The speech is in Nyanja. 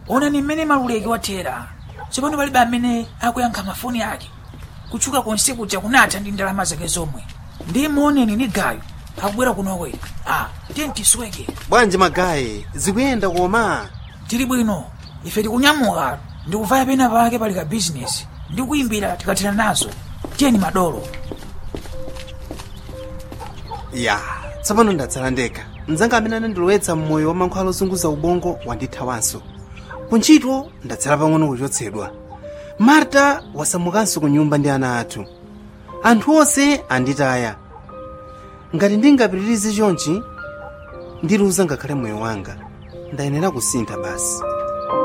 onani mmene maluleki wathera tsopano palibe amene akuyankha mafoni ake kutchuka konse kuja kunatha ndi ndalama zake zomwe ndi muoneni ni gayo akubwera kunoko a tiye tisweke bwanji magayi zikuyenda koma tili bwino ife tikunyamuka ndikuvaya pena pake pali ka bizinesi ndi kuyimbira tikathera nazo tiyeni madolo ya tsopano ndatsala ndekha mdzanga amene anandilowetsa mmoyo wa mankhwala ozunguza ubongo wandithawanso kuntchito ndatsala pang'ono kuchotsedwa marta wasamukanso ku nyumba ndi ana athu anthu onse anditaya ngati ndingapitirize chonchi ndiluza ngakhale moyo wanga ndayenera kusintha basi